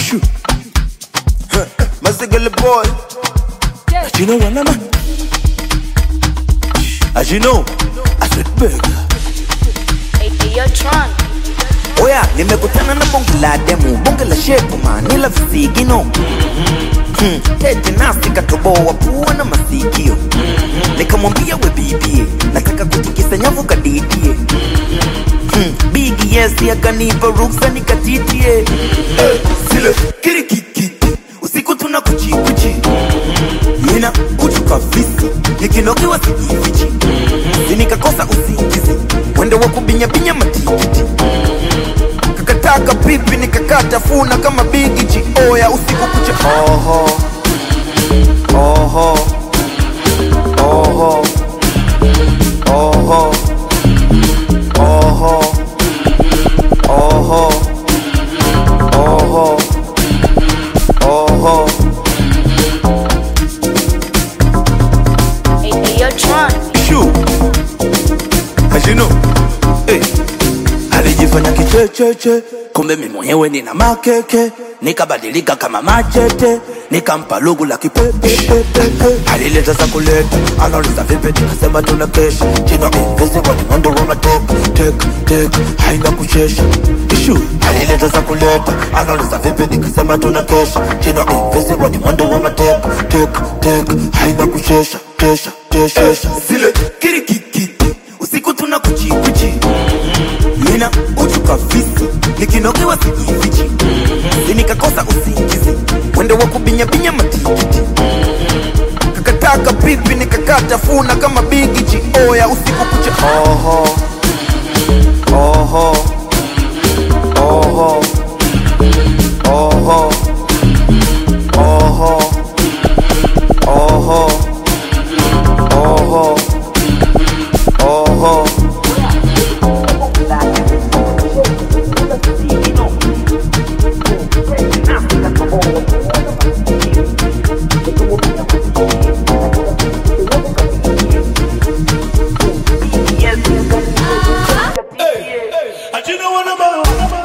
Shoo. Huh. Masigala boy. As you know, what I'm As you know, I said burger. Hey, hey, yo, Tron. Oya, nimekutana na bonge la demu, bonge la shepu manila visigino Hmm, tete nasi katoboa pua na masikio nikamwambia we bibie nataka kutikisa nyavu kadidie hmm, bigi yesi akanipa ruksa nikatitie Eh, zile kirikikiti usiku tuna kuchikuchi nina kuchuka visi nikinokiwa sijifichi sinikakosa usingizi mwendo wa kubinyabinya matikiti kakataka pipi nikakata funa kama bigichi oya usiku kucha oho oho oho oho oho oho oho oho Hey, hey, yo, Tron. Shoo. As you know, hey. alijifanya kichecheche kumbe mi mwenyewe nina makeke nikabadilika kama machete nikampa lugu la kipepepepe alileta za kuleta anauliza vipi nikasema tuna kesha jina invisible ni mwendo wa matek tek tek haina kuchesha ishu alileta za kuleta anauliza vipi nikasema tuna kesha jina invisible ni mwendo wa matek tek tek haina kuchesha kesha kesha zile kirikikiti usiku tuna kuchikuchi mina uchuka visi nikinokiwa sijifichi sinikakosa usingizi mwendo wa kubinyabinya matikiti kakataka pipi nikakata funa kama bigichi oya usiku kucha oho oho oho oho oho oho oho oho I you know what I'm